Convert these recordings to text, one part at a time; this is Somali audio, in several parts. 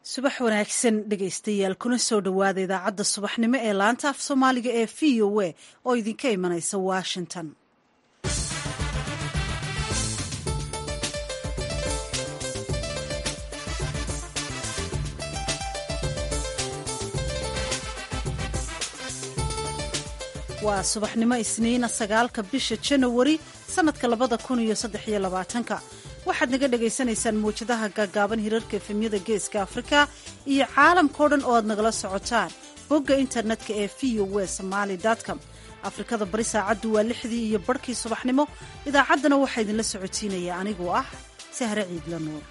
subax wanaagsan dhegaystayaal kuna soo dhowaada idaacadda subaxnimo ee laanta af soomaaliga ee v o a oo idinka imanaysa washington waa subaxnimo isniina sagaalka bisha janawari sannadka labada kun iyo saddex iyo labaatanka waxaad naga dhagaysanaysaan muwjadaha gaagaaban hirarka efemyada geeska afrika iyo caalamkao dhan oo aad nagala socotaan bogga internetka ee v o w somaali com afrikada bari saacaddu waa lixdii iyo barhkii subaxnimo idaacaddana waxaa idinla socotiinaya anigoo ah sahre ciidla nuur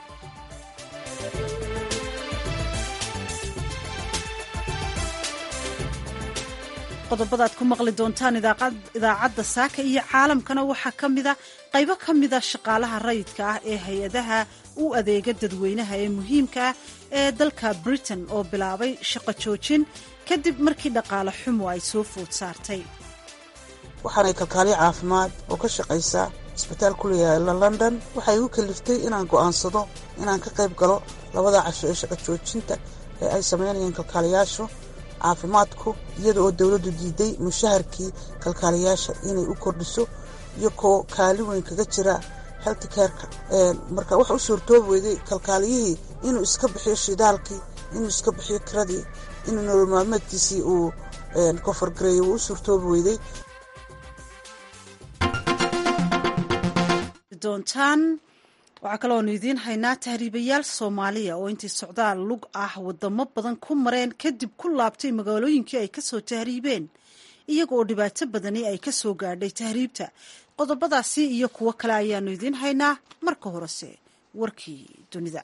qodobadaad ku maqli doontaan idaacadda saaka iyo caalamkana waxaa ka mida qaybo ka mida shaqaalaha rayidka ah ee hay-adaha u adeega dadweynaha ee muhiimka ah ee dalka britain oo bilaabay shaqo joojin kadib markii dhaqaale xumo ay soo food saartay waxaanay kalkaaliyo caafimaad oo ka shaqaysa isbitaal ku leeyaala london waxay igu kaliftay inaan go'aansado inaan ka qayb galo labada casho ee shaqo joojinta ee ay samaynayeen kalkaaliyaashu caafimaadku iyada oo dowladdu diiday mushaharkii kalkaaliyaasha inay u kordhiso iyo koo kaali weyn kaga jira heltikaerka marka waxa u suurtoobi weyday kalkaaliyihii inuu iska bixiyo shidaalkii inuu iska bixiyo kiradii inuu nolol maalmeedkiisii uu kofargareeyo wuu u suurtoobi weyday doontaan waxaa kaloonu idiin haynaa tahriibayaal soomaaliya oo intii socdaal lug ah wadamo badan ku mareen kadib ku laabtay magaalooyinkii ay kasoo tahriibeen iyaga oo dhibaato badani ay ka soo gaadhay tahriibta qodobadaasi iyo kuwo kale ayaanu idiin haynaa marka horese warkii dunida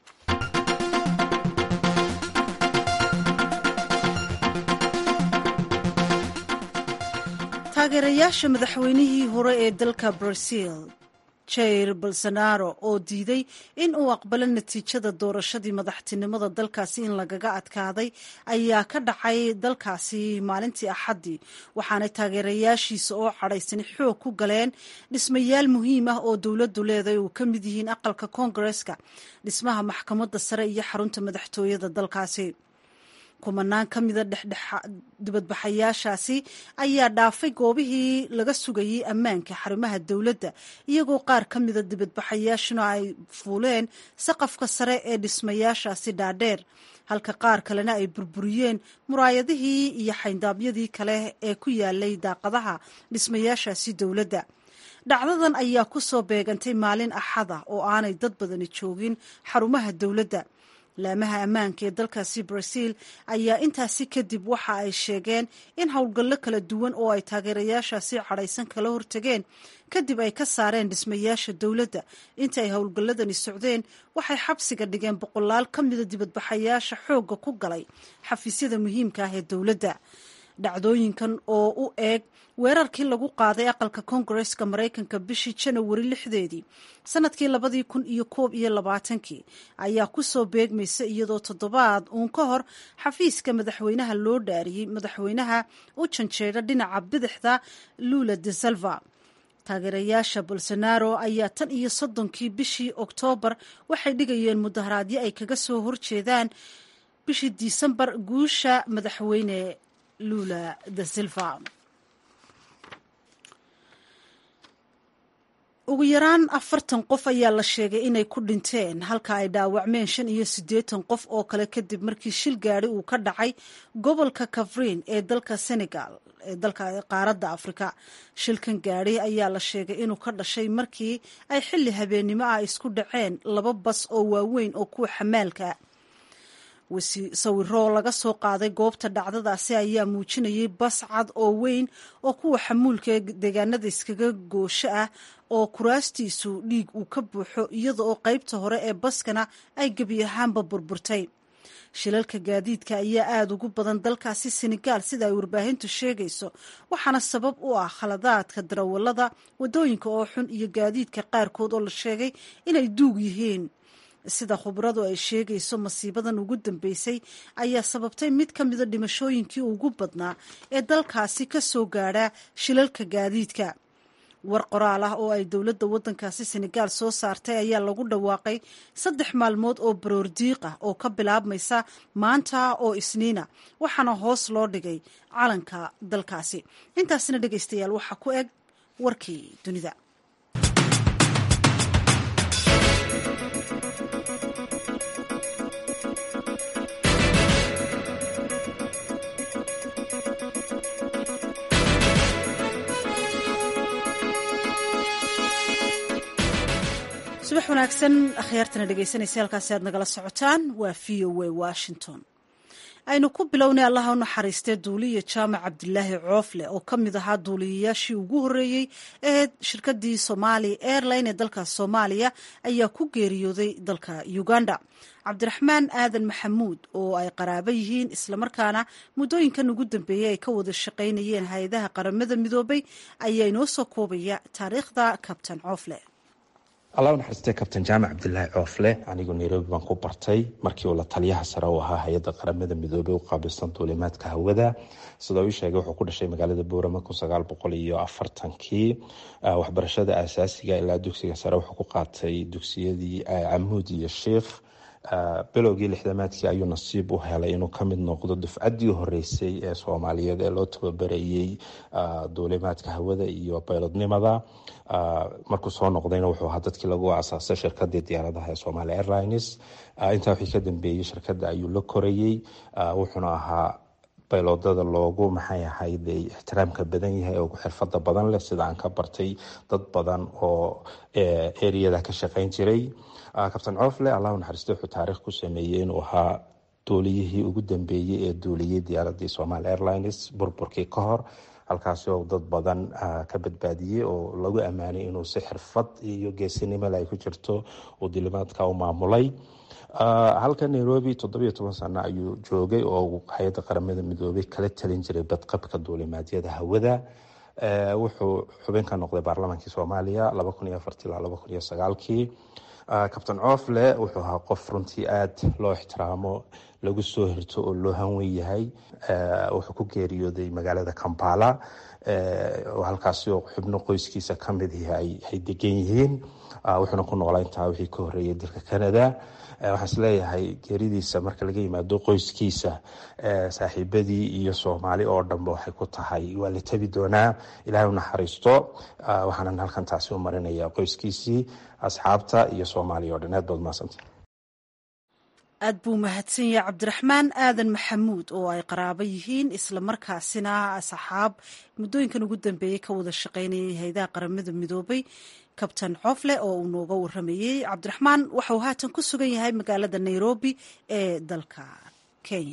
taageerayaasha madaxweynihii hore ee dalka brazil jair bolsonaro oo diiday in uu aqbalo natiijada doorashadii madaxtinimada dalkaasi in lagaga adkaaday ayaa ka dhacay dalkaasi maalintii axaddii waxaanay taageerayaashiisa oo cadhaysani xoog ku galeen dhismayaal muhiim ah oo dowladdu leedahay uu ka mid yihiin aqalka koongareska dhismaha maxkamadda sare iyo xarunta madaxtooyada dalkaasi kumanaan ka mida dibadbaxayaashaasi ayaa dhaafay goobihii laga sugayey ammaanka xarumaha dowladda iyagoo qaar ka mida dibadbaxayaashuna ay fuuleen saqafka sare ee dhismayaashaasi dhaadheer halka qaar kalena ay burburiyeen muraayadihii iyo xayndaabyadii kale ee ku yaalay daaqadaha dhismayaashaasi dowladda dhacdadan ayaa ku soo beegantay maalin axada oo aanay dad badani joogin xarumaha dowladda laamaha ammaanka ee dalkaasi brazil ayaa intaasi kadib waxa ay sheegeen in howlgallo kala duwan oo ay taageerayaashaasi cadhaysan kala hortageen kadib ay ka saareen dhismayaasha dowladda inta ay howlgalladani socdeen waxay xabsiga dhigeen boqolaal ka mida dibadbaxayaasha xoogga ku galay xafiisyada muhiimka ah ee dowladda dhacdooyinkan oo u eeg weerarkii lagu qaaday aqalka koongareska maraykanka bishii janawari lixdeedii sanadkii labadii kun iyo koob iyo labaatankii ayaa ku soo beegmaysa iyadoo toddobaad uun ka hor xafiiska madaxweynaha loo dhaariyey madaxweynaha u janjeedha dhinaca bidixda lula de salva taageerayaasha bolsonaro ayaa tan iyo soddonkii bishii oktoobar waxay dhigayeen mudaharaadyo ay kaga soo horjeedaan bishii disembar guusha madaxweyne lula de silva ugu yaraan afartan qof ayaa la sheegay inay ku dhinteen halka ay dhaawacmeen shan iyo siddeetan qof oo kale kadib markii shil gaadhi uu ka dhacay gobolka kafriin ee dalka senegal ee dalka qaaradda afrika shilkan gaadhi ayaa la sheegay inuu ka dhashay markii ay xilli habeennimo ah isku dhaceen laba bas oo waaweyn oo kuwa xamaalka sawiro laga soo qaaday goobta dhacdadaasi ayaa muujinayay bas cad oo weyn oo kuwa xamuulka ee deegaanada iskaga goosho ah oo kuraastiisu dhiig uu ka buuxo iyada oo qaybta hore ee baskana ay gebi ahaanba burburtay shilalka gaadiidka ayaa aada ugu badan dalkaasi senegaal sida ay warbaahintu sheegayso waxaana sabab u ah khaladaadka darawallada waddooyinka oo xun iyo gaadiidka qaarkood oo la sheegay inay duug yihiin sida khubradu ay sheegayso masiibadan ugu dambeysay ayaa sababtay mid ka mida dhimashooyinkii ugu badnaa ee dalkaasi ka soo gaadha shilalka gaadiidka war qoraal ah oo ay dowladda waddankaasi senegaal soo saartay ayaa lagu dhawaaqay saddex maalmood oo baroordiiq ah oo ka bilaabmaysa maanta oo isniina waxaana hoos loo dhigay calanka dalkaasi intaasina dhegaystayaal waxaa ku eg warkii dunida subax wanaagsan akhyaartana dhegaysanaysa halkaasi aad nagala socotaan waa v o a washington aynu ku bilownay allaha u naxariistee duuliya jaamac cabdilaahi coofle oo ka mid ahaa duuliyayaashii ugu horreeyey ee shirkadii somaali airline ee dalka soomaaliya ayaa ku geeriyooday dalka uganda cabdiraxmaan aadan maxamuud oo ay qaraabo yihiin islamarkaana muddooyinkan ugu dambeeyey ay ka wada shaqaynayeen hay-adaha qaramada midoobay ayaa inoo soo koobaya taariikhda kabtan coofle allah u naxariistay kabtan jaamac cabdilaahi coofle anigu nairobi baan ku bartay markii uu la taliyaha sare u ahaa hay-adda qaramada midoobey u qaabilsan duulimaadka hawada sidoo ii sheegay wuxuu ku dhashay magaalada boorama kun sagaal boqol iyo afartankii waxbarashada aasaasiga ilaa dugsiga sare wuxuu ku qaatay dugsiyadii camuud iyo sheikh bilowgii lixdamaadkii ayuu nasiib u helay inuu kamid noqdo dufcaddii horeysay ee soomaaliyeed ee loo tababarayey duulimaadka hawada iyo baylodnimada markuu soo noqdayna wuxuu ahaa dadkii lagu asaasay shirkadii diyaaradaha ee somaali airlines intaa wixii ka dambeeyey shirkadda ayuu la korayey wuxuuna ahaa bayloodada loogu maxay ahayd ixtiraamka badan yahay oo xirfada badan leh sida aan ka bartay dad badan oo eriyada ka shaqeyn jiray kabtan coofle allah naxariiste wuxuu taariikh ku sameeyey inuu ahaa duuliyihii ugu dambeeyey ee duuliyey diyaaradii somaali airlines burburkii ka hor halkaasi oo dad badan ka badbaadiyey oo lagu ammaanay inuu si xirfad iyo geesinimole ay ku jirto uu duulimaadka u maamulay halka nairobi toddobiyo toban sano ayuu joogay oo hay-adda qaramada midoobey kala talin jiray badqabka duulimaadyada hawada wuxuu xubin ka noqday baarlamaankii soomaaliya laba kun iyo afartii ilaa laba kun iyo sagaalkii kabtan coofle wuxuu ahaa qof runtii aada loo ixtiraamo lagu soo hirto oo loo hanwen yahay wuxuu ku geeriyooday magaalada kampala halkaasi oo xubno qoyskiisa kamid ay degan yihiin wuxuuna ku noolaa intaa wixii ka horeeyay dalka canada waxaan isleeyahay geeridiisa marka laga yimaado qoyskiisa saaxiibadii iyo soomaali oo dhanba waxay ku tahay waa la tabi doonaa ilahay u naxariisto waxaanan halkan taasi u marinaya qoyskiisii asxaabta iyo soomaaliya oo dhan aad baad mahadsanta aad buu mahadsan yahay cabdiraxmaan aadan maxamuud oo ay qaraabo yihiin islamarkaasina asxaab muddooyinkan ugu dambeeyey ka wada shaqaynayay hay-adaha qaramada midoobay kabtan coofle oo uu nooga waramayey cabdiraxmaan waxa uu haatan ku sugan yahay magaalada nairobi ee dalka kenya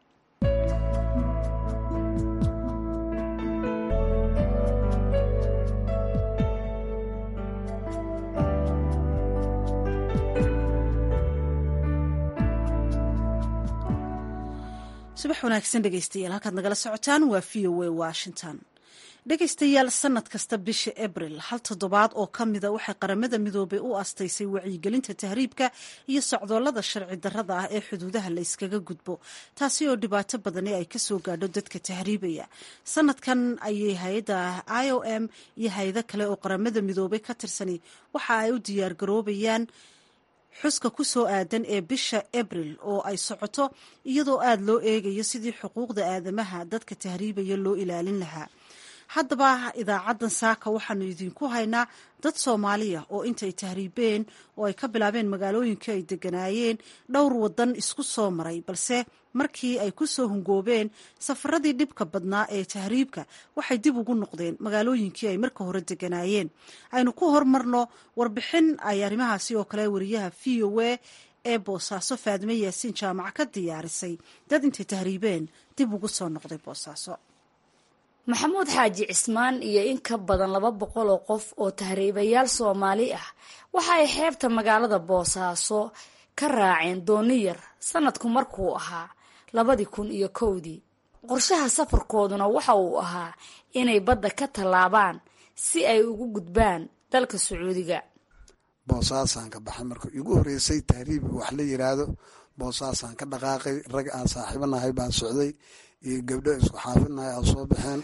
subax wanaagsan dhegeystayaal halkaad nagala socotaan waa v o a washington dhegaystayaal sanad kasta bisha abril hal toddobaad oo ka mida waxay qaramada midoobay u astaysay wacyigelinta tahriibka iyo socdoolada sharci darrada ah ee xuduudaha la yskaga gudbo taasi oo dhibaato badani ay kasoo gaadho dadka tahriibaya sanadkan ayay hay-adda i o m iyo hay-ado kale oo qaramada midoobay ka tirsani waxa ay u diyaargaroobayaan xuska ku soo aadan ee bisha abril oo ay socoto iyadoo aada loo eegayo sidii xuquuqda aadamaha dadka tahriibaya loo ilaalin lahaa haddaba idaacaddan saaka waxaanu idinku haynaa dad soomaaliya oo intay tahriibeen oo ay ka bilaabeen magaalooyinkii ay deganaayeen dhowr wadan isku soo maray balse markii ay ku soo hungoobeen safaradii dhibka badnaa ee tahriibka waxay dib ugu noqdeen magaalooyinkii ay marka hore deganaayeen aynu ku hormarno warbixin ay arrimahaasi oo kale wariyaha v o a ee boosaaso faadime yaasiin jaamac ka diyaarisay dad intay tahriibeen dib ugu soo noqday boosaaso maxamuud xaaji cismaan iyo in ka badan laba boqol oo qof oo tahriibayaal soomaali ah waxa ay xeebta magaalada boosaaso ka raaceen dooni yar sanadku markuu ahaa labadii kun iyo kowdii qorshaha safarkooduna waxa uu ahaa inay badda ka tallaabaan si ay ugu gudbaan dalka sacuudiga boosaasaan ka baxay marka igu horeysay tahriib wax la yiraahdo boosaasaan ka dhaqaaqay rag aan saaxiibanahay baan socday iyo gabdho isku xaafidnahay aan soo baxeen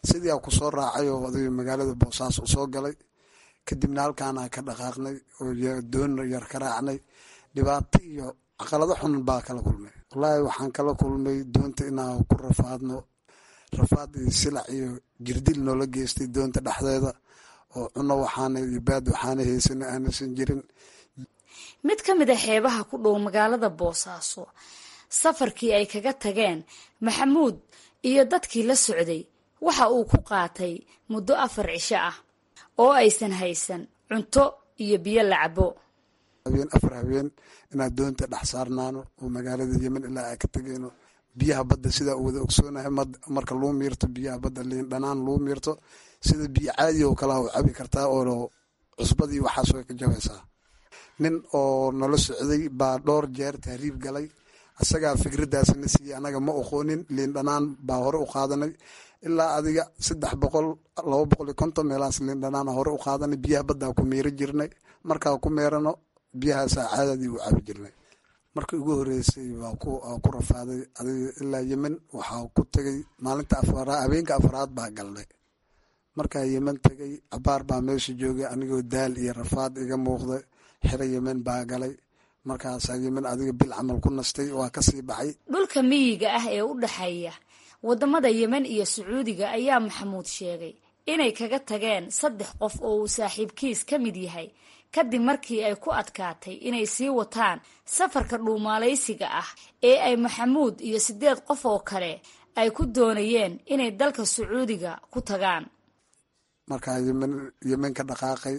sidiia ku soo raacay oo oday magaalada boosaaso soo galay kadibna halkaana ka dhaqaaqnay oo doon yar ka raacnay dhibaato iyo caqalado xun baa kala kulmay wallaahi waxaan kala kulmay doonta inaan ku rafaadno rafaad iyo silac iyo jirdil noola geystay doonta dhexdeeda oo cuno waxaana iyo baad waxaana haysana aanaysan jirin mid ka mid a xeebaha ku dhow magaalada boosaaso safarkii ay kaga tageen maxamuud iyo dadkii la socday waxa uu ku qaatay muddo afar cisho ah oo aysan haysan cunto iyo biyo la cabo habeen afar habeen inaad doonta dhex saarnaano oo magaalada yemen ilaa aa ka tegeyno biyaha badda sidaa u wada ogsoonahay marka luu miirto biyaha badda liin dhanaan luu miirto sida biyo caadi oo kalea u cabi kartaa oo cusbadii waxaas way ka jabaysaa nin oo nala socday baa dhowr jeer tahriib galay isagaa fikraddaasna siiyey anaga ma oqoonin liin dhanaan baa hore u qaadanay ilaa adiga saddex boqol laba boqol iyo konton meelahaas liin dhanaana hore u qaadanay biyaha baddaa ku miiro jirnay markaa ku meerano biyahaasaa caadadii u cabi jirnay markii ugu horeysay baa ku rafaaday adiga ilaa yemen waxaa ku tegay maalinta afaraad habeenka afaraad baa galnay markaa yemen tegay cabaar baa meesha joogay anigoo daal iyo rafaad iga muuqda xero yemen baa galay markaasaa yemen adiga bil camal ku nastay waa kasii baxay dhulka miyiga ah ee u dhexeeya waddamada yemen iyo sacuudiga ayaa maxamuud sheegay inay kaga tageen saddex qof oo uu saaxiibkiis ka mid yahay kadib markii ay ku adkaatay inay sii wataan safarka dhuumaalaysiga ah ee ay maxamuud iyo siddeed qof oo kale ay ku doonayeen inay dalka sacuudiga ku tagaan markaa yemen yemen ka dhaqaaqay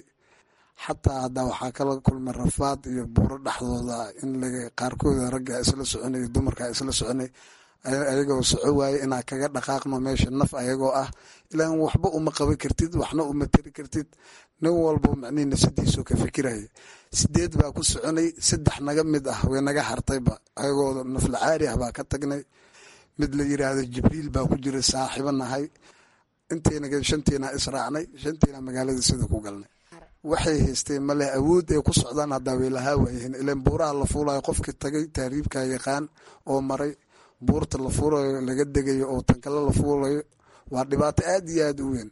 xataa haddaa waxaa kala kulmay rafaad iyo buuro dhexdooda in laga qaarkooda ragga isla soconay dumarka isla soconay ayagoo soco waaye inaa kaga dhaqaaqno meesha naf ayagoo ah ilaan waxba uma qaban kartid waxna uma tari kartid nin walba macnihi nafsadiisoo ka fikiraya sideed baa ku soconay saddex naga mid ah way naga hartayba ayagoo nafla caari ah baa ka tagnay mid la yiraahdo jibriil baa ku jira saaxiibo nahay intayna shantiina israacnay shantiina magaalada sida ku galnay waxay haysteen maleh awood ay ku socdaan haddaa way lahaa waayeen ilaan buuraha la fuulayo qofkii tagay tahriibkaa yaqaan oo maray buurta la fuulayo laga degayo oo tankale la fuulayo waa dhibaato aad iyo aad u weyn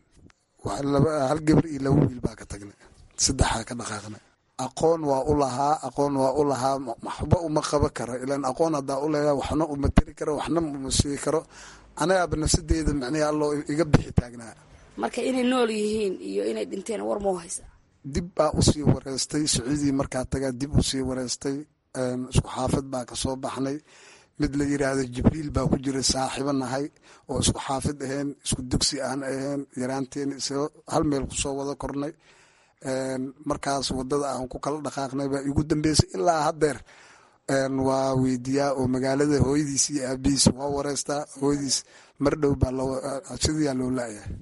hal gabar iyo laba wiil baa ka tagnay saddexaa ka dhaqaaqnay aqoon waa u lahaa aqoon waa u lahaa waxba uma qaba karo ilaan aqoon haddaa u leeyahay waxna uma tari karo waxna uma sii karo anagaaba nafsadeeda macnihi alloo iga bixi taagnaa marka inay nool yihiin iyo inay dhinteen war moo haysa dib baa usii wareystay sacuudii markaa tagaa dib usii wareystay isku xaafad baa kasoo baxnay mid la yiraahdo jibriil baa ku jira saaxiibo nahay oo isku xaafid aheen isku dugsi aan aheen yaraanteen hal meel kusoo wada kornay markaas wadada aan ku kala dhaqaaqnay baa igu dambeysay ilaa haddeer waa weydiiyaa oo magaalada hooyadiis iyo aabihiis waa wareystaa hooyadiis mar dhow baa sidiyaa loo laayahay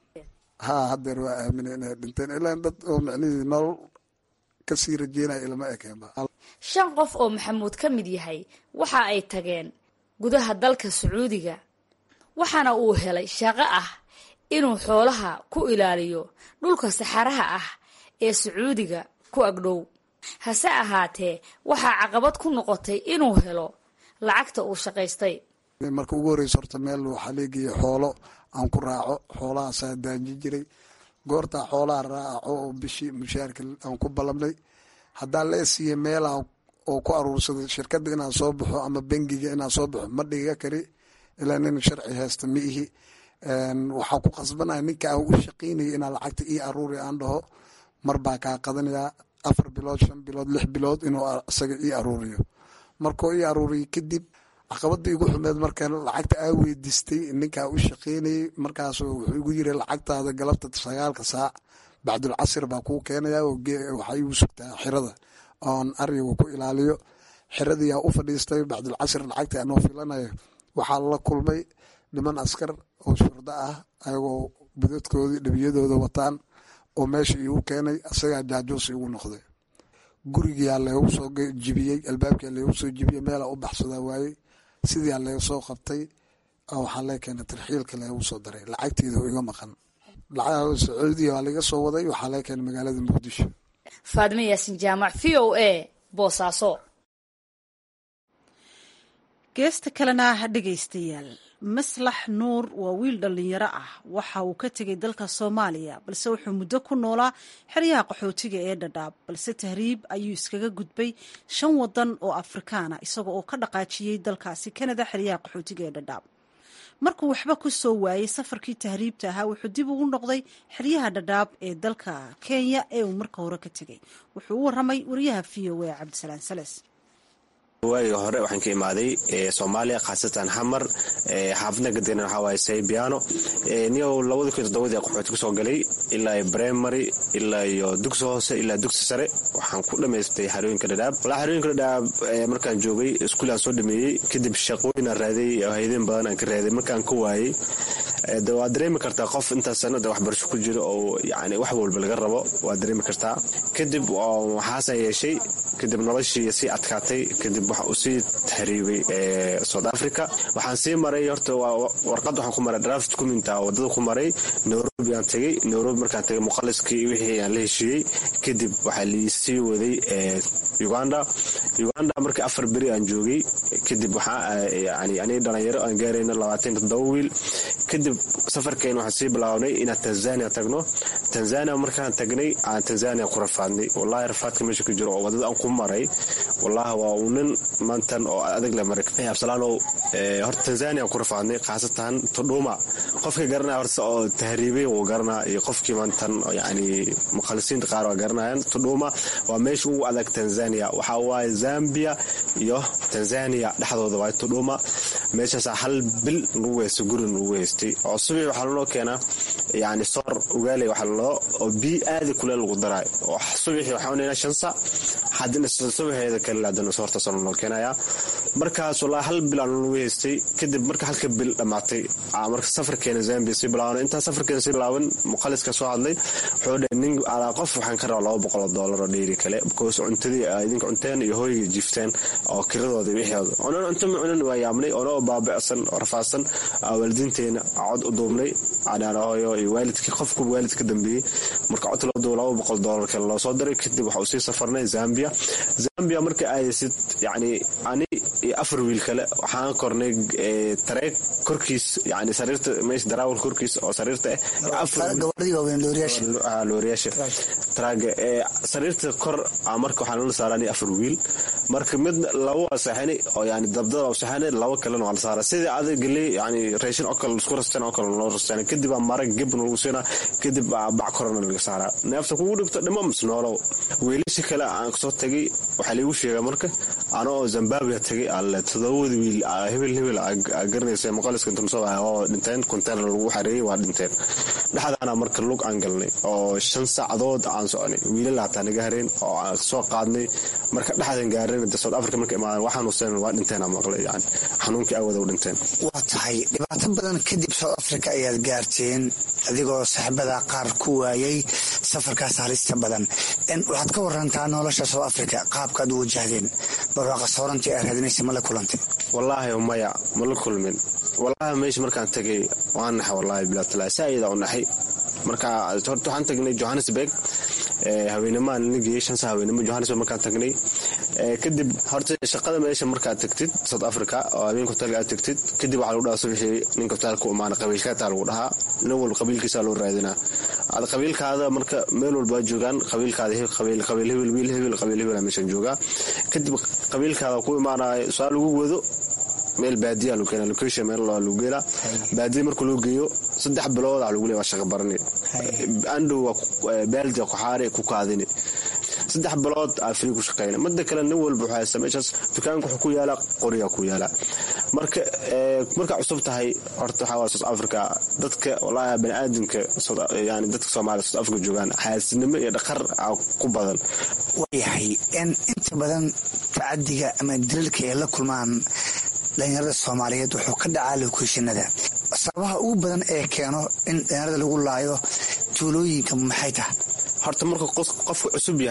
ha haddeer waa aamina inay dhinteen ilaa dad oo macnihii nolol kasii rajeynaya ilama ekeenba shan qof oo maxamuud ka mid yahay waxa ay tageen gudaha dalka sacuudiga waxaana uu helay shaqo ah inuu xoolaha ku ilaaliyo dhulka saxaraha ah ee sacuudiga ku agdhow hase ahaatee waxaa caqabad ku noqotay inuu helo lacagta uu shaqaystay marka ugu horeysa horta meel waxaa leegeeya xoolo aan ku raaco xoolahaasaa daaji jiray goortaa xoolaha raaco oo bishii mushaarka aan ku ballamnay haddaa la siiya meelaha oo ku aruursaday shirkadda inaan soo baxo ama bengiga inaan soo baxo ma dhiga kari ilaa nin sharci haysta ma ihi waxaa ku qasbanaya ninka aan u shaqaynaya inaa lacagta ii aruuri aan dhaho mar baa kaa qadanayaa afar bilood shan bilood lix bilood inuu isaga ii aruuriyo markuu ii aruuriyo kadib caqabada igu xumeed marka lacagta aa weydiistay ninkaa u shaqeynayay markaas wuxuu igu yiri lacagtaada galabta sagaalka saac bacdulcasir baa kuu keenaya waxaa igu sugtaa xirada oon ariga ku ilaaliyo xiradiyaa u fadhiistay bacdulcasir lacagta anoo filanayo waxaa la kulmay niman askar oo shurdo ah ayagoo budadkoodii dhibiyadooda wataan oo meesha iigu keenay isagaa jaajuus igu noqday gurigiyaa leegu soo jibiyey albaabkia leegu soo jibiyey meelaa u baxsadaa waayey sidiaa leega soo qabtay waxaa lee keenay tarxiilka leegu soo daray lacagteeda oo iga maqan sacuudiya waa laga soo waday waxaa lee keenay magaalada muqdisho faadime yaasin jaamac v o a boosaaso geesta kalena dhegaystayaal maslax nuur waa wiil dhallinyaro ah waxa uu ka tegay dalka soomaaliya balse wuxuu muddo ku noolaa xeryaha qaxootiga ee dhadhaab balse tahriib ayuu iskaga gudbay shan wadan oo afrikaana isaga oo ka dhaqaajiyey dalkaasi kanada xeryaha qaxootiga ee dhadhaab markuu waxba ku soo waayey safarkii tahriibta ahaa wuxuu dib ugu noqday xeryaha dhadhaab ee dalka kenya ee uu marka hore ka tegay wuxuu u waramay wariyaha v o a cabdisalaan sales waagii hore waxaan ka imaaday soomaaliya khaasatan xamar xaafadna gadeena waxaa waaye saybiano niyow labada kun toddobadii qaxooti ku soo galay ilaa primary ilaa iyo dugsi hoose ilaa dugsi sare waxaan ku dhammaystay xarooyinka dhadhaab walaa xarooyinka dhadhaab markaan joogay iskuulaan soo dhameeyey kadib shaqooyinaan raaday hayadeen badan aan ka raaday markaan ka waayey de waad dareemi kartaa qof intaas sanada waxbarasho ku jiro oo yani wax walba laga rabo waad dareemi kartaa kadib waxaasaan yeeshay kadib noloshii sii adkaatay kadib waxa uu sii tahriibay south africa waxaan sii maray horta warqad waxaan ku maray draft document wadada ku maray nairobi aan tegey nairobi markaan tegay muqaliskii wixii aan la heshiiyey kadib waxaa liisii waday uganda uganda markii afar beri aan joogay kadib waxaa yani aniga dhalinyaro aan gaarayna labaatan toddoba wiil kadib safarkeen waxaan sii bilaabnay inaan tanzania tagno tanzania markaan tagnay aan tanzania ku rafaadnay wallahi rafaadka meesha ku jiro oo wadada aan ku maray wallahi waa uu nin maantan oo adag le maray absalaalow horta tanzania ku rafaadnay khaasatan tudhuma qofka garanaya horta oo tahriibay wuu garanaa iyo qofkii maantan yani mukhalisiinta qaar waa garanayaan tudhuma waa meesha ugu adag tanzania waxaa waaye zambia iyo tanzania dhexdooda waaye tudhuma meeshaasaa hal bil lagu haysta gurin lagu haystay oo subax waxaa lanoo keenaa yani soor ugaaley waxaa laloo oo bii aadi kuleel lagu daraayo oo subaxii waxaa unayna shan sac haddina subaxeeda kale haddana soortaas lanoo keenayaa markaas wallaahi hal bil aan lagu haystay kadib marka halka bil dhammaatay marka safarkeena zambia sii bilaaban intaa safarkeena sii bilaaban muqaliska soo hadlay wuxuu dhahay nin alaa qof waxaan ka rabaa laba boqol oo doolar oo dheeri kale because cuntadii idinka cunteen iyo hooyga jifteen oo kiradooda wixooda onan cunto ma cunan waa yaabnay oonoo baabicsan oo rafaadsan waalidiinteena cod u duubnay hooyo iyo waalidkii qofku waalid ka dambeeyey marka cod loo duubo laba boqol doolar kale loo soo diray kadib waxa uu sii safarnay zambia zambia marka aadaysid yani ani iyo afar wiil kale waxaan kornay tareeg korkiis yani sariirta meesha daraawal korkiis oo sariirta ah looriyaasha taraaga sariirta kor marka waxaa nala saarani afar wiil marka mid laba waa seexanay oo yani dabdada waa seexanay laba kalena waa la saaraa sidii adag geley yani raashin oo kale isku rasteen oo kale loo rasteen kadib aa marag gebna lagu siinaa kadib aa bac korona laga saaraa neefta kugu dhigto dhimo mis noolow weelasha kale aan kasoo tagay waxaa laigu sheegaa marka ana oo zimbabwe tagay alle todobada wiil hebel hebel garanaysa muqaliska intanusoo oo dhinteen container lagu xareeyey waa dhinteen dhexdaana marka lug aan galnay oo shan saacadood aan soconay wiilal hataa naga hareen oo aan soo qaadnay marka dhexdan gaareen de south africa marka imaadan waa xanuunseen waa dhinteena maqlay yani xanuunkii awada u dhinteen waa tahay dhibaato badan kadib south africa ayaad gaarteen adigoo saaxiibada qaar ku waayay safarkaas halista badan waxaad ka warantaa nolosha south africa qaabkaad u wajahdeen barwaaqa soorantii aa raadinaysa ma la kulantay wallaahi maya ma la kulmin wallaahi meesha markaan tagay waan naxay wallaahi bilaatala saa'idaa u naxay marka horta waxaan tagnay johannesburg haweenamaan la geeyey shansa haweenimo johannesburg markaan tagnay kadib horta shaqada meesha markaad tagtid south africa oo habeenka hotelka aad tagtid kadib waxaa lagu dhahaa subaxii ninka hotelka u imaana qabiilkaataa lagu dhahaa nin walba qabiilkiisaa loo raadinaa ad qabiilkaada marka meel walba joogaan qabiilkaada qabiil hebel wiil hebel qabiil hebel meeshan joogaa kadib qabiilkaada ku imaanaya saa lagu wado meel baadiya lagu keena location meel lagu geela baadiya marka loo geeyo saddex bilood waxa lagu leeya waa shaqa barani andhow baaldi ku xaari ku kaadini saddex bilood aa free ku shaqeyna mida kale nin walba wuxuu haysta meeshaas dukaanka wuxuu ku yaala qoriga ku yaala marka markaa cusub tahay horta waxaa waa south africa dadka wallaahi bani aadamka yani dadka soomaaliya south africa joogaan xaasidnimo iyo dhaqar ku badan waayahay inta badan tacadiga ama daliilka ay la kulmaan dhalinyarada soomaaliyeed wuxuu ka dhacaa lokeeshinada sababaha ugu badan ee keeno in dhalinyarada lagu laayo tuulooyinka maxay tahay horta marka qofka cusub yahay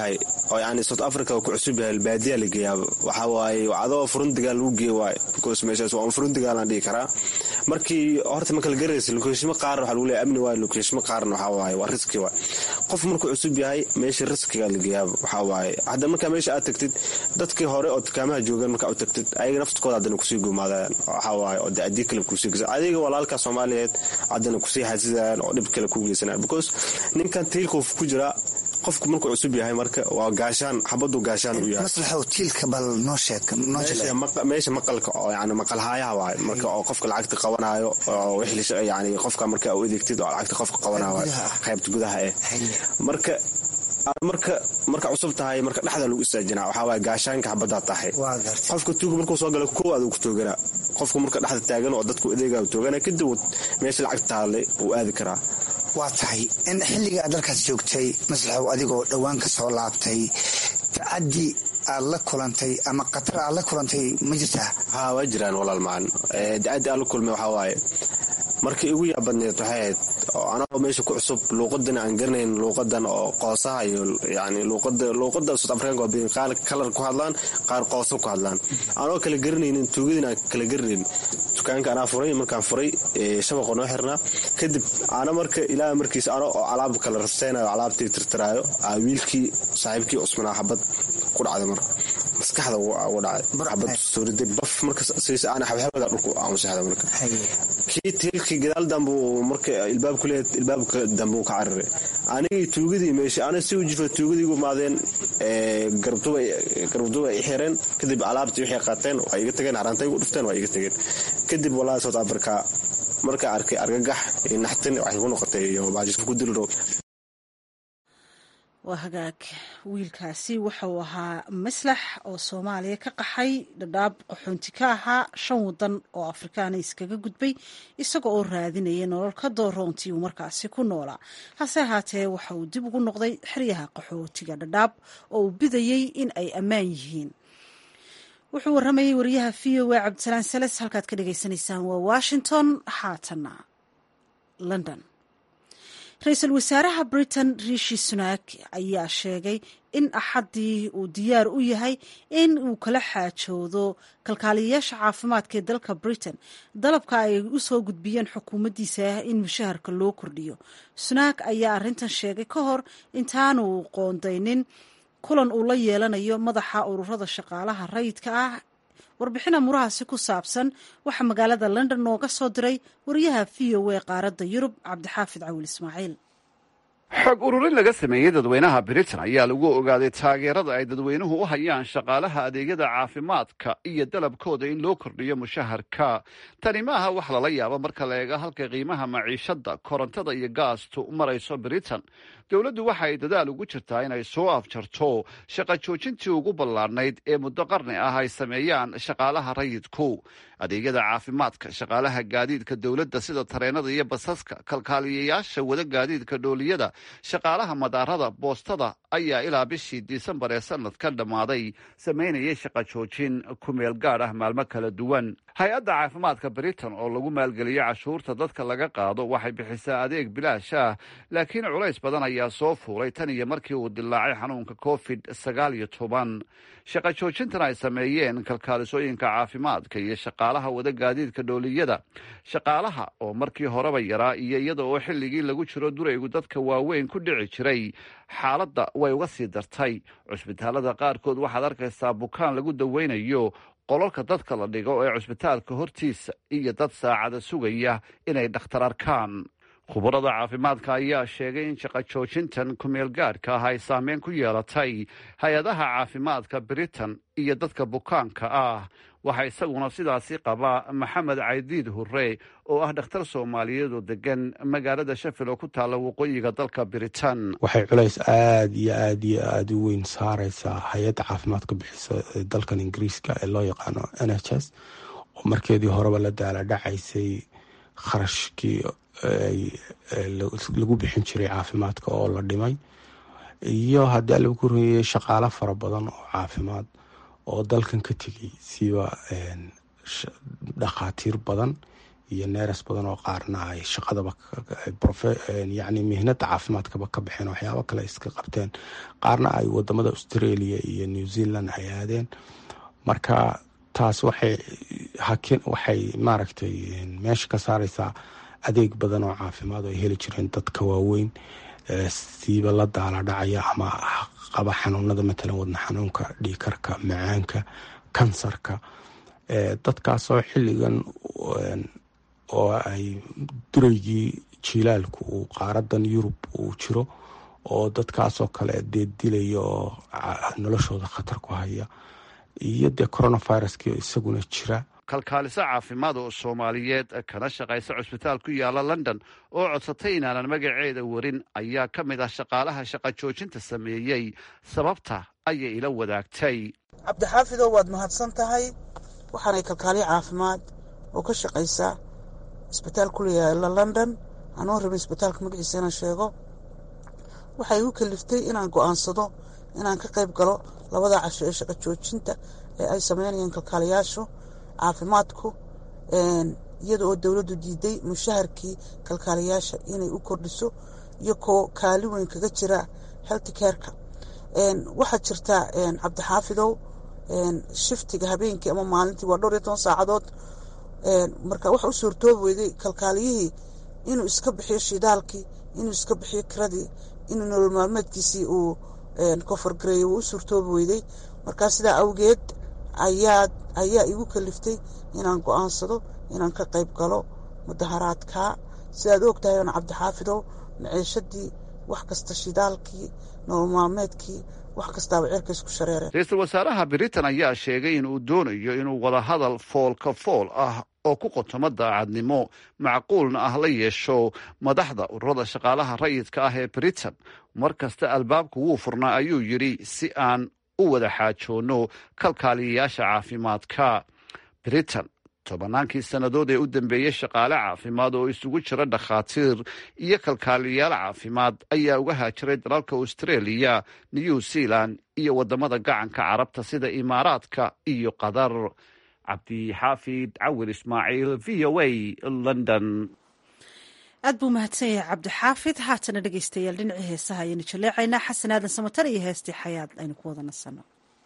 oo yani south africa ku cusub yahay baadiya la geeyaa waxa waaye adoo furundigaa lagu geey waayo because meeshaas waa furundigaa laan dhihi karaa markii horta ma kala garaysa lokeeshimo qaarna waxaa lagu leeyahay amni waayo lokeeshimo qaarna waxaa waaye waa riski waay qof markuu cusub yahay meesha riskiga la geeyaa waxaa waaye hadda markaa meesha aad tagtid dadkii hore oo dukaamaha joogaan markaa u tagtid ayaga naftkooda haddana kusii gumaadayaan waxaa waaye oo de adii kale kusii geysan adiga walaalka soomaaliyeed haddana kusii xasidayaan oo dhib kale ku geysanayaan because ninkan tiilkuu ku jiraa qofku markuu cusub yahay marka waa gaashaan xabadu gaashaan u yahay maslaxow tiilka bal noo sheeg noo jile meesha maqalka oo yani maqalhaayaha waaye marka oo qofka lacagta qabanayo oo wixii yani qofka marka u adeegtid oo lacagta qofka qabanayo waaye qaybta gudaha eh marka marka marka cusub tahay marka dhexda lagu istaajinaa waxaa waaye gaashaanka xabadaa tahay qofka tuuga markuu soo gala kow aduu ku tooganaa qofku marka dhexda taagan oo dadku adeegaa toogana kadib meesha lacagta taale uu aadi karaa waa tahay in xilliga aad dalkaas joogtay maslaxow adigoo dhowaan ka soo laabtay tacaddi aad la kulantay ama khatar aad la kulantay ma jirtaa ha waa jiraan walaal macan dacaddi aan la kulmay waxaa waaye markii igu yaabadneed waxay ahayd oo anagoo meesha ku cusub luuqadan aan garanayn luuqadan oo qoosaha iyo yani luuqada luuqada south africanka waa badan qaar kalar ku hadlaan qaar qooso ku hadlaan anagoo kala garanaynin tuugadin aan kala garanayn dukaanka anaa furay markaan furay shabaqoo noo xirnaa kadib ana marka ilaa markiis ano oo alaab kala rasteynayo alaabtii tirtiraayo wiilkii saaxiibkii cusmanaa xabad ku dhacday marka maskaxda ugu dhacay xabad sooriday baf marka siisa ana xabxabada dhulku aamusexda marka kii tiilkii gadaal dambe marka ilbaab ku leeyahay ilbaabka dambe uu ka cararay anigii tuugadii meesha ana si u jirto tuugadii ugu maadeen garbduba ay xireen kadib alaabtii waxay qaateen waa iga tageen harantay ugu dhufteen waa iga tageen kadib walahi south africa markaa arkay argagax iyo naxtin waxay ku noqotay iyo baajisku ku diliro waa hagaag wiilkaasi wuxuu ahaa maslax oo soomaaliya ka qaxay dhadhaab qaxoonti ka ahaa shan wadan oo afrikaana iskaga gudbay isaga oo raadinaya nolol ka dooroontii uu markaasi ku noolaa hase ahaatee waxa uu dib ugu noqday xeryaha qaxootiga dhadhaab oo uu bidayey in ay ammaan yihiin wuxuu waramayay wariyaha v o a cabdisalaan sales halkaad ka dhagaysanaysaan waa washington haatana london ra-iisul wasaaraha britain rishi sunak ayaa sheegay in axaddii uu diyaar u yahay in uu kala xaajoodo kalkaaliyayaasha caafimaadka ee dalka britain dalabka ay u soo gudbiyeen xukuumaddiisa in mushaharka loo kordhiyo sunak ayaa arrintan sheegay ka hor intaanu qoondaynin kulan uu la yeelanayo madaxa ururada shaqaalaha rayidka ah warbixin amurahaasi ku saabsan waxaa magaalada london nooga soo diray wariyaha v o a qaaradda yurub cabdixaafid cawil ismaaciil xog ururin laga sameeyey dadweynaha britain ayaa lagu ogaaday taageerada ay dadweynuhu u hayaan shaqaalaha adeegyada caafimaadka iyo dalabkooda in loo kordhiyo mushaharka tani maaha wax lala yaabo marka la eega halka qiimaha maciishadda korontada iyo gaastu marayso britain dowladdu waxa ay dadaal ugu jirtaa inay soo afjarto shaqa joojintii ugu ballaadhnayd ee muddo qarni ah ay sameeyaan shaqaalaha rayidku adeegyada caafimaadka shaqaalaha gaadiidka dowladda sida tareenada iyo basaska kalkaaliyayaasha wada gaadiidka dhooliyada shaqaalaha madaarada boostada ayaa ilaa bishii disembar ee sanadka dhammaaday samaynayay shaqa joojin ku meel gaadh ah maalmo kala duwan hay-adda caafimaadka britain oo lagu maalgeliyo cashuurta dadka laga qaado waxay bixisaa adeeg bilaash ah laakiin culays badan ayaa soo fuulay tan iyo markii uu dilaacay xanuunka covid sagaal iyo toban shaqa joojintan ay sameeyeen kalkaalisooyinka caafimaadka iyo shaqaalaha wada gaadiidka dhooliyada shaqaalaha oo markii horeba yaraa iyo iyada oo xilligii lagu jiro duraygu dadka waaweyn ku dhici jiray xaaladda way uga sii dartay cusbitaalada qaarkood waxaad arkaysaa bukaan lagu daweynayo qololka dadka la dhigo ee cusbitaalka hortiisa iyo dad saacada sugaya inay dhakhtar arkaan khubarada caafimaadka ayaa sheegay in shaqa joojintan kumeel gaadhka ah ay saameyn ku yeelatay hay-adaha caafimaadka britain iyo dadka bukaanka ah waxaa isaguna sidaasi qabaa maxamed caydiid hurre oo ah dhakhtar soomaaliyeed oo degan magaalada shafil oo ku taalla waqooyiga dalka britain waxay culays aada iyo aada iyo aada u weyn saareysaa hay-adda caafimaadka bixisa ee dalkan ingiriiska ee loo yaqaano n h s oo markeedii horeba la daala dhacaysay kharashkii lagu bixin jiray caafimaadka oo la dhimay iyo haddii alagu korreeyey shaqaalo fara badan oo caafimaad oo dalkan ka tegay siba dhakhaatiir badan iyo neeres badan oo qaarna ay shaqadaba yani mihnada caafimaadkaba ka baxeen waxyaabo kale iska qabteen qaarna ay wadamada australia iyo new zealand ay aadeen marka taas waxay hakin waxay maaragtay meesha ka saareysaa adeeg badan oo caafimaad oo ay heli jireen dadka waaweyn siiba la daala dhacaya ama qaba xanuunada matalan wadna xanuunka dhiikarka macaanka kansarka dadkaasoo xilligan oo ay dureygii jilaalku uu qaaradan yurub uu jiro oo dadkaasoo kale dee dilaya oo noloshooda khatar ku haya iyo dee coronaviruski isaguna jira kalkaaliso caafimaad oo soomaaliyeed kana shaqaysa cusbitaal ku yaala london oo codsatay inaanan magaceeda warin ayaa ka mid ah shaqaalaha shaqa joojinta sameeyey sababta ayay ila wadaagtay cabdixaafidow waad mahadsan tahay waxaanay kalkaaliyo caafimaad oo ka shaqaysa isbitaal ku leeyaala london anoo rabin isbitaalka magaciisa inaan sheego waxay igu kaliftay inaan go'aansado inaan ka qayb galo labada casho ee shaqa joojinta ee ay sameynayaan kalkaaliyaashu caafimaadku iyada oo dowladdu diiday mushaharkii kalkaaliyaasha inay u kordhiso iyo koo kaali weyn kaga jira health careka waxaa jirta cabdixaafidow shiftiga habeenkii ama maalintii waa dhowr iyo toban saacadood marka waxa u suurtoobi weyday kalkaaliyihii inuu iska bixiyo shidaalkii inuu iska bixiyo kiradii inuu nolol maalmeedkiisii uu koforgareeyo wuu u suurtoobi weyday markaa sidaa awgeed ayaa ayaa igu kaliftay inaan go'aansado inaan ka qayb galo mudaharaadka sidaad og tahay oon cabdixaafidow maciishadii wax kasta shidaalkii nolol maalmeedkii wax kastaaba cirka isku shareereen ra-iisul wasaaraha britain ayaa sheegay in uu doonayo inuu wadahadal foolka fool ah oo ku qotomo daacadnimo macquulna ah la yeesho madaxda ururada shaqaalaha rayidka ah ee britain mar kasta albaabku wuu furnaa ayuu yidhi si aan u wada xaajoonno kalkaaliyayaasha caafimaadka britain tobannaankii sannadood ee u dambeeyey shaqaale caafimaad oo isugu jira dhakhaatiir iyo kalkaaliyayaal caafimaad ayaa uga haajiray dalalka australia new zealand iyo waddamada gacanka carabta sida imaaraadka iyo qatar cabdixaafid cawir ismaaciil v o a london aad buu mahadsan yahay cabdixaafid haatana dhegeystayaal dhinacii heesaha ayaynu jaleecaynaa xasan aadan samatar iyo heestii xayaad aynu ku wada nasanno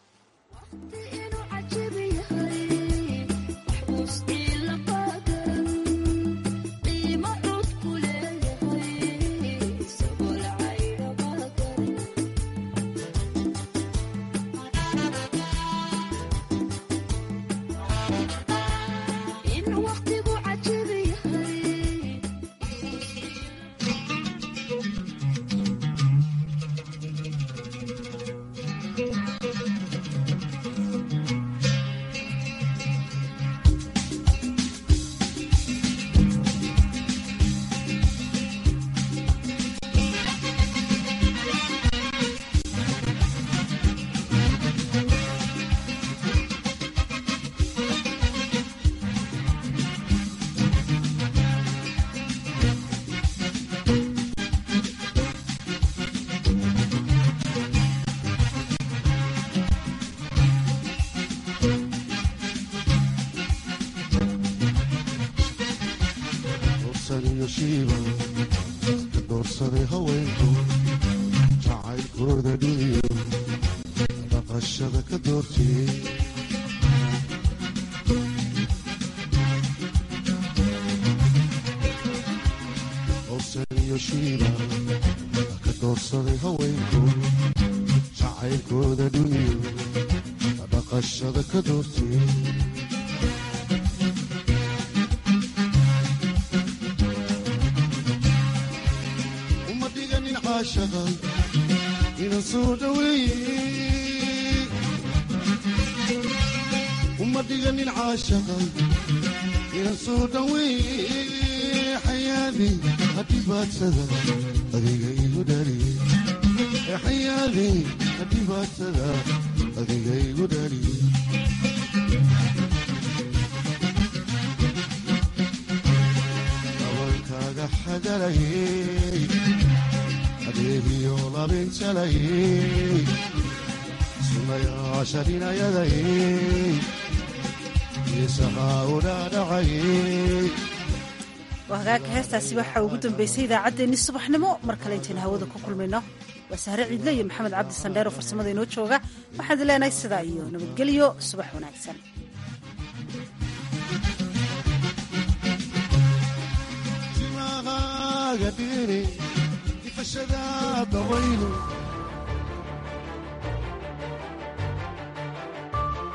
doorsaday haweenku jacaylkooda dhuliyo dhaqashada ka doortiyey owsaniyo shiiba ka doorsaday haweenku jacaylkooda dhuliyo dhaqashada ka doortiyey inan soo dhaweeye uma dhiganin caashaqa inan soo dhaweeye xayaadi hadhibaadsada adiga igu dhaliye xayaadi hadhibaadsada adiga igu dhaliye dabalkaaga xadalayey adeegiyo labinjalayey sunayaasha dhinayadayey isahaa u dhaadhacayey waa hagaagka heestaasi waxaa ugu dambeysay idaacaddeenni subaxnimo mar kale intaynu hawada ku kulmayno waa sahre ciidle iyo maxamed cabdi sandheer oo farsamada inoo jooga waxaan leenahay sidaa iyo nabadgelyo subax wanaagsan timaqaaga dhiri ifashada dabaylu